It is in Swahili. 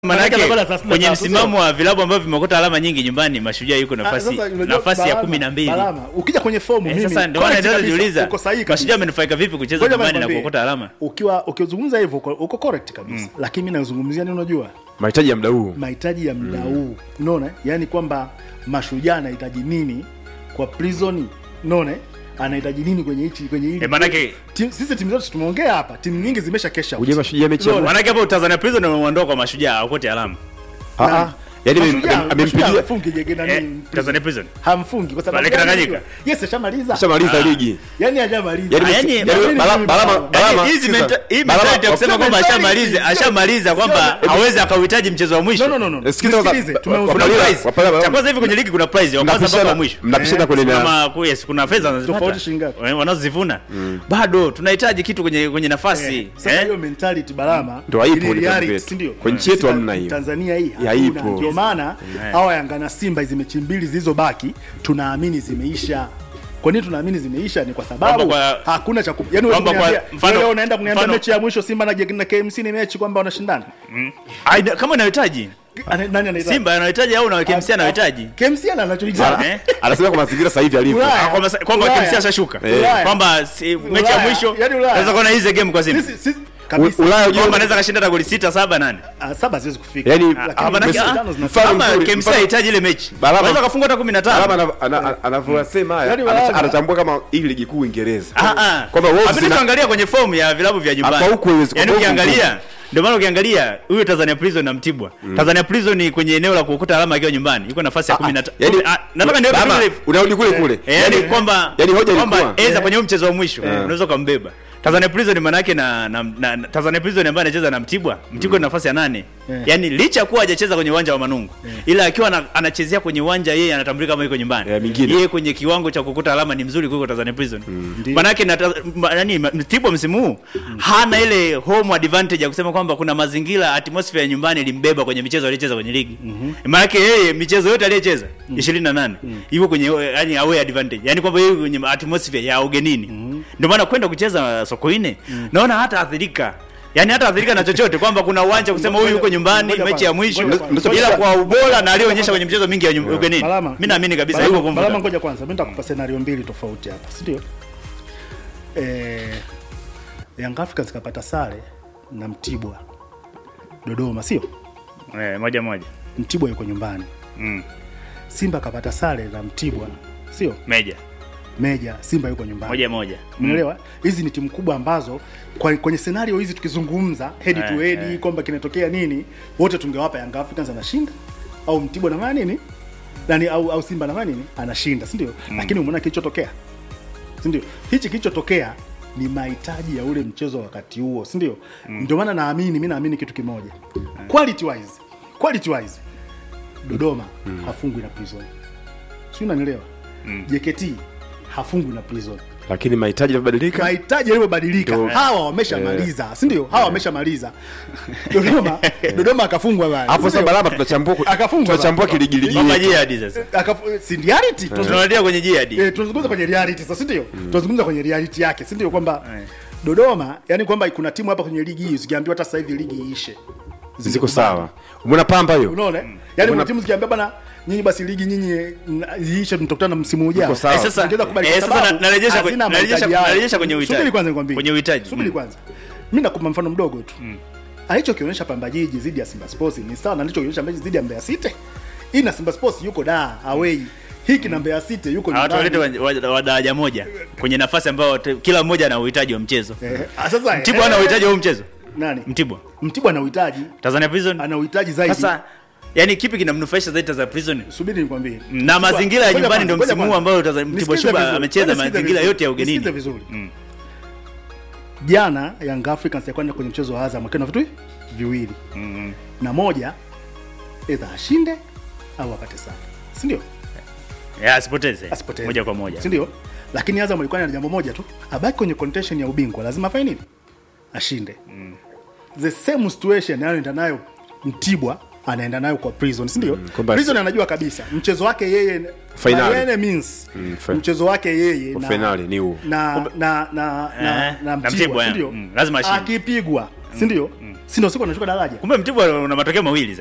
Manake Manake anakwenda 33, kwenye sio? msimamo wa vilabu ambavyo vimeokota alama nyingi nyumbani, Mashujaa yuko Ah, nafasi sasa unajua nafasi ya Balama, kumi na mbili. Balama, ukija kwenye fomu Eh, mimi Sasa ndio maana correct naweza kabisa, jiuliza uko sahihi kabisa. Mashujaa amenufaika vipi kucheza Ngoja nyumbani na nikwambie, kuokota alama? ukiwa ukizungumza hivyo uko, uko correct kabisa lakini mimi nazungumzia nini unajua mahitaji ya muda huu mahitaji ya muda huu unaona yaani kwamba mashujaa anahitaji nini kwa prison unaona anahitaji nini kwenye hichi kwenye hili Eh, manake- Tim- sisi timu zote tumeongea hapa timu nyingi zimesha kesha uje mashujaa mechi ya Unaona? mwisho. Maanake hapo Tanzania Prison wameondoa kwa Mashujaa aokote alama. Ah, ah. Yaani amem- Mashujaa- amem- amempigia Mashujaa hafungi jege nani, Eh, prison. Tanzania Prison. hamfungi kwa sababu Pale gani? Tanganyika. yes ashamaliza shamaliza ligi yani hajamaliza Yaani Ah, msi- yani- yaani yani Balama- mimi Balama- Balama- Balama- Yaani hizi sikiza. menta- hii Balama- mentality ya kusema kwamba mentality, ashamaliza sio- ashamaliza kwamba sio- hawezi akauhitaji mchezo wa mwisho. no no no no Sikiza Nisikilize, wa- tumeongea- wa- Kuna Wapalila- prize. Wapalila- Cha kwanza hivi kwenye ligi kuna prize wa kwanza mpaka wa mnapishana mwisho. mnapishana Eh, kwenye na Kama ku- yes, kuna fedha wanazipata. Tofauti shilingi ngapi? Eh, wanazozivuna. Bado tunahitaji kitu kwenye kwenye nafasi. Eh, sasa eh? hiyo mentality Balama Ndio haipo ili kwenye reality, vitu vyetu. si ndio? Kwenye nchi yetu Sasa hamna hiyo. Tanzania hii Ya, hakuna. ipo. Ndio maana Eh. hawa Yanga na Simba hizi mechi mbili zilizobaki tunaamini zimeisha. Kwa nini tunaamini zimeisha? Ni kwa sababu Kwamba kwa- hakuna cha ku- yaani wewe kwamba kwa- kuniambia- mfano- wewe unaenda kuniambia mfano- mechi ya mwisho Simba na na KMC ni mechi kwamba wanashindana. Ai, kama unahitaji Ana- Nani anahitaji? Simba anahitaji au na KMC anahitaji. KMC ana anachohitaji. Eh? anasema kwa mazingira sasa hivi alivyo Ulaya. Ah, kwamba kwamba Ulaya. KMC ashashuka. Ulaya. Kwamba si- mechi ya Ulaya. mwisho Yaani Ulaya. naweza kuona hizi game kwa Simba. Sisi sisi kabisa. U- Ulaya Kwamba ujue anaweza kashinda hata goli 6 7 8. Ah, saba haziwezi kufika. Yaani, Lakini Ah, manake, mechi ah, tano zinafika. mfano Kama mzuri, KMC mfano- anahitaji ile mechi. Balama- Anaweza kafunga hata 15. Alama ana- ana- anavyosema haya Yaani anacha- Balama- anatambua kama hii ligi kuu Uingereza Ah, ah. kwamba Wolves Hapana, ina- tuangalia kwenye fomu ya vilabu vya nyumbani. Hapa huku haiwezi- Yaani hapa huku ukiangalia ndio maana ukiangalia huyo Tanzania Prison na Mtibwa. Tanzania Prison ni kwenye eneo la kuokota alama akiwa nyumbani. Yuko nafasi ya 15. Yaani- Ah, nataka niweke Balama, vile unarudi kule kule Eh, yaani kwamba yaani hoja kwamba ilikuwa- eza kwenye huu mchezo wa mwisho unaweza ukambeba Tanzania Prison maana yake na, na, na, na Tanzania Prison ambaye anacheza na Mtibwa Mtibwa ni nafasi ya nane Eh. yaani licha ya kuwa hajacheza kwenye uwanja wa Manungu ila akiwa ana- anachezea kwenye uwanja yeye anatambulika kama yuko nyumbani Eh, mingine. yeye kwenye kiwango cha kukuta alama ni mzuri kuliko Tanzania Prison Ndiyo. maana yake na ta- ma- nani ma- Mtibwa msimu huu hana ile home advantage ya kusema kwamba kuna mazingira atmosphere ya nyumbani ilimbeba kwenye michezo aliyocheza kwenye ligi maana yake yeye michezo yote aliyocheza 28 yuko kwenye yani away advantage yani kwamba yeye kwenye atmosphere ya ugenini ndio maana kwenda kucheza Sokoine naona hata athirika Yaani hata athirika na chochote kwamba kuna uwanja kusema huyu yuko nyumbani Ngoja mechi ya kwanza, mwisho ngoja kwanza. ila kwa ubora na aliyoonyesha kwenye michezo mingi ya nyum- ugenini. Balama, Mimi naamini kabisa Balama- yuko Balama, kumvuta. ngoja kwanza, mimi nitakupa scenario mbili tofauti hapa, si ndio? Eh, Young Africans kapata sare na Mtibwa Dodoma, sio? Eh, moja moja. Mtibwa yuko nyumbani. Mm. Simba kapata sare na Mtibwa, sio? Meja. Meja, Simba yuko nyumbani. Moja moja. Umeelewa? Hizi ni timu kubwa ambazo kwa, kwenye scenario hizi tukizungumza head to Eh, head eh. kwamba kinatokea nini, wote tungewapa Young Africans anashinda au Mtibwa na maana nini? Nani au, au Simba na maana nini? Anashinda, si ndio? Lakini umeona kilichotokea. Si ndio? Hichi kilichotokea ni mahitaji ya ule mchezo wa wakati huo, si ndio? Ndio maana naamini mimi naamini kitu kimoja. Quality wise, quality wise Dodoma hafungwi na Prison. Sio unanielewa? JKT hafungwi na Prison lakini mahitaji yamebadilika mahitaji yalivyobadilika Ndio. hawa wameshamaliza si ndio hawa wameshamaliza dodoma dodoma akafungwa bana hapo si sasa ndio? balama tunachambua Akafungwa tunachambua bana. kiligiligi Kwamba yetu. jihadi sasa. Akafu- si reality tunazungumza- Tunarudia kwenye jihadi. eh, tunazungumza kwenye reality sasa si ndio tunazungumza kwenye reality yake si ndio kwamba Eh. dodoma yani kwamba kuna timu hapa kwenye ligi hii zikiambiwa hata sasa hivi ligi iishe ziko sawa umeona pamba hiyo unaona yani kuna timu zikiambia bana nyinyi basi ligi nyinyi na- iishe mtakutana msimu ujao Iko sawa. Eh, sasa Ongeza kubali eh, kwa sasa sababu na- narejesha kwenye- hazina narejesha mahitaji hayo. narejesha kwenye uhitaji. Subiri kwanza nikwambie. Kwenye uhitaji. Subiri Mm. kwanza. Mimi nakupa mfano mdogo tu. Alichokionyesha Pamba Jiji dhidi ya Simba Sports ni sawa na alichokionyesha Mbeya dhidi ya Mbeya City. Hii na Simba Sports yuko da away. Hiki na Mbeya City yuko Hawa nyumbani. tuwalete wa- wa wa daraja moja kwenye nafasi ambayo te- kila mmoja ana uhitaji wa mchezo. Eh, ah, sasa Mtibwa ana eh, uhitaji wa huu mchezo. nani? Mtibwa. Mtibwa ana uhitaji, Tanzania Prison. ana uhitaji zaidi. Sasa yani kipi kinamnufaisha zaidi Tanzania Prison? subiri nikwambie. Na mazingira ya Ngoja nyumbani ndio kwanza, msimu huu ngoja ambao kwanza. Tanzania- Mtibwa Nisikize Sugar vizuri, amecheza ngoja nisikize mazingira vizuri, yote ya ugenini. nisikize vizuri. Mm. Jana Young Africans yakwenda kwenye mchezo wa Azam akiwa na vitu viwili Mm. na moja either ashinde au apate sare, si ndio? Ya asipoteze. Asipoteze. Moja kwa moja. si ndio? Lakini Azam alikuwa na jambo moja tu, abaki kwenye contention ya ubingwa, lazima afanye nini? Ashinde. The same situation anayoenda nayo Mtibwa anaenda nayo kwa Prison, si ndio? kwamba- Prison anajua kabisa mchezo wake yeye Finali. by any means Mm, fi- mchezo wake yeye Kwa finali ni huo. na na na na, Eh, na na Mtibwa, Mtibwa, si ndio? mm, lazima ashinde. Akipigwa si ndio si ndio siku anashuka daraja kumbe mtibwa una matokeo mawili